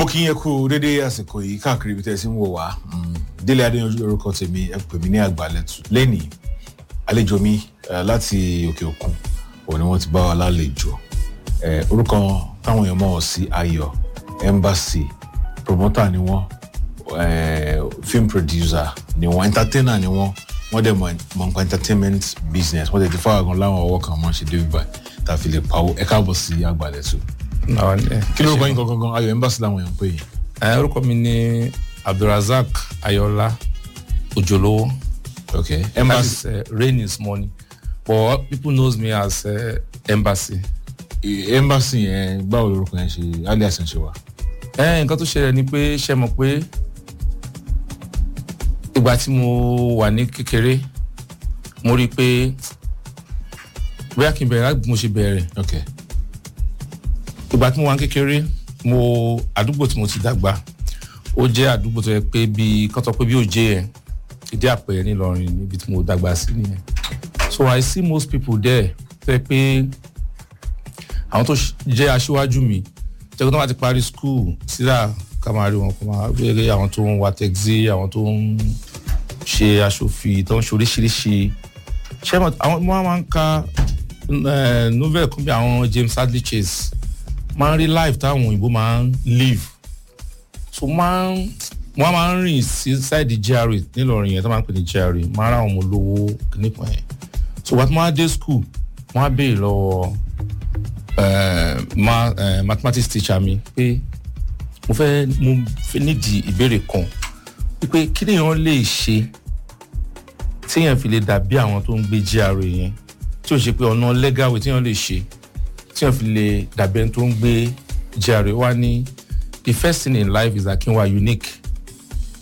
mo kí yẹn kú dédé àsìkò yìí káàkiri ibi tẹ́ ẹ sì ń wò wá Mm, délé adéyanjú lórúkọ tèmi ẹ pè mí ní àgbàlẹ̀tù lẹ́nìí àlejò mi eh, láti òkè òkun òun ni wọ́n ti bá wa lálejò Eh, orúkọ táwọn èèyàn mọ̀ ọ́ sí ayọ̀ embassy promoter ni wọ́n eh, film producer ni wọ́n entertainer ni wọ́n wọ́n dẹ̀ mọ̀ mọ̀ nípa entertainment business wọ́n dẹ̀ ti fáwọn gan láwọn ọwọ́ kan mọ̀ ṣe débi báyìí tá a fi lè pawó ẹ káàbọ̀ sí àgbàlẹ̀tù Àwọn ẹ kí ló kọ́ yín gangan ayọ̀ embassy làwọn èèyàn ń pè yín. ẹ orúkọ mi ní abdulrasaq ayọ̀lá òjòlówó Okay. that Embassy. is uh, rain is money but people knows me as uh, embassy. Embassy yẹn báwo lorúkọ yẹn ṣe alias ń ṣe wá. ẹ nǹkan tó ṣẹlẹ̀ ni pé ṣe mọ̀ pé ìgbà tí mo wà ní kékeré mo rí i pé bóyá kí n bẹ̀rẹ̀ láti bí mo ṣe bẹ̀rẹ̀ Okay. ìgbà tí mo wà ní kékeré mo àdúgbò tí mo ti dàgbà ó jẹ́ àdúgbò tó yẹ pé bí kán sọ pé bí òjé yẹn ìdí àpẹẹrẹ nílọrin níbi tí mo dàgbà sí nìyẹn so i see most people there tó yẹ pé àwọn tó ṣ- jẹ́ aṣíwájú mi tẹ́kọ̀ tó bá ti parí school síra ká máa rí wọn kó máa rí àwọn tó ń wa taxi àwọn tó ń ṣe aṣòfin tó ń ṣe oríṣiríṣi ṣé mo- àwọn mo máa ń ka eh, novel kan bí àwọn James Hadley Chase máa ń rí life táwọn òyìnbó máa ń live so máa ń wọ́n máa ń rìn sí side GRA nílọrin yẹn tó máa ń pè ní GRA máa ń ra àwọn ọmọ olówó nípa yẹn so wàá tó máa dé school wọ́n á béèrè lọ́wọ́ eh, ma, eh, mathematics teacher mi pé mo fẹ́ mo fẹ́ nídìí ìbéèrè kan wípé kí lèèyàn lè ṣe téèyàn fi lè dàbí àwọn tó ń gbé GRA yẹn tí ò ṣe pé ọ̀nà legal way téèyàn lè ṣe téèyàn fi lè dàbí ẹni tó ń gbé GRA wá ní the first thing in life is that kí n wà unique